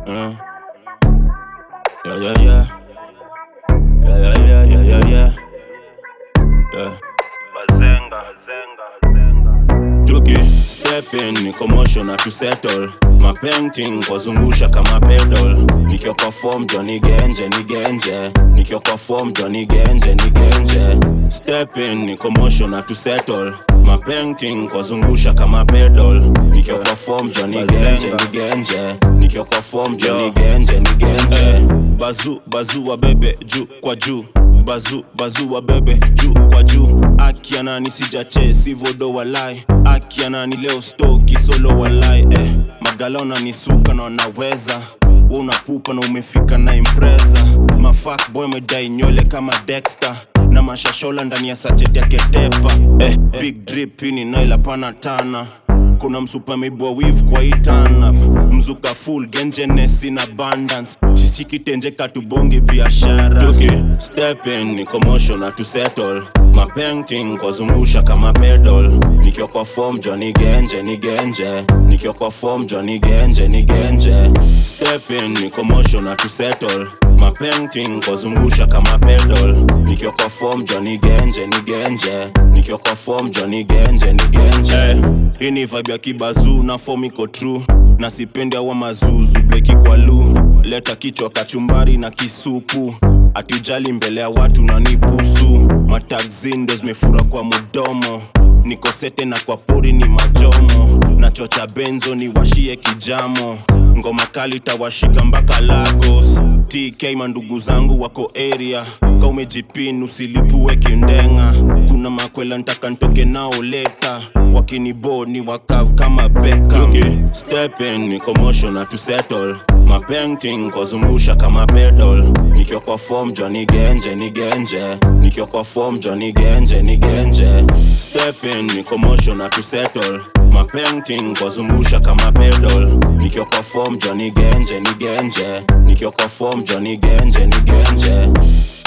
Uh. Yeah, yeah, yeah. Yeah, yeah, yeah, yeah, yeah, yeah. Yeah. Bazenga, bazenga, bazenga. Tuki step in ni commotion na to settle ma painting kwazungusha kama pedal nikiwa kwa form Johnny Genje ni Genje nikiwa kwa form Johnny Genje ni Genje step in ni commotion na to settle ma painting kwazungusha kama pedal nikiwa kwa form Johnny Genje ni Genje nikiwa kwa form Johnny Genje ni Genje bazu bazu wa bebe juu kwa juu bazu bazu wa bebe juu kwa juu akiana nisijache sivodo walai akiana ni leo stoki solo walai eh, magalona ni suka na wanaweza Wewe unapupa na umefika na impreza mafak boy medai nywele kama Dexter na mashashola ndani ya sachet ya ketepa eh, big drip ini naila pana tana kuna msupa mebwa wiv kwa itana mzuka full gengenes in abundance shisikitenje katubonge biashara Tuki step in ni commotion na to settle ma painting kwazungusha kama pedal nikiwa kwa form Johnny Genje ni Genje nikiwa kwa form Johnny Genje ni Genje step in ni commotion na to settle ma painting kwazungusha kama pedal nikiwa kwa form Johnny Genje ni Genje nikiwa kwa form Johnny Genje ni Genje hii ni vibe ya kibazu na form iko true na sipendi awa mazuzu bleki kwa lu leta kichwa kachumbari na kisupu atujali mbele ya watu na nibusu matagzin ndo zimefura kwa mudomo niko sete na kwa pori ni majomo na chocha benzo ni washie kijamo ngoma kali tawashika mpaka lagos tk mandugu zangu wako area ka umejipin usilipue kindenga kuna makwela ntaka ntoke nao leta wakinibo ni wakav kama Beckham step in ni commotion na to settle ma painting kwazungusha kama pedal nikiwa kwa form Johnny Genje ni Genje nikiwa kwa form Johnny Genje ni Genje step in ni commotion na to settle ma painting kwazungusha kama pedal nikiwa kwa form Johnny Genje ni Genje nikiwa kwa form Johnny Genje ni Genje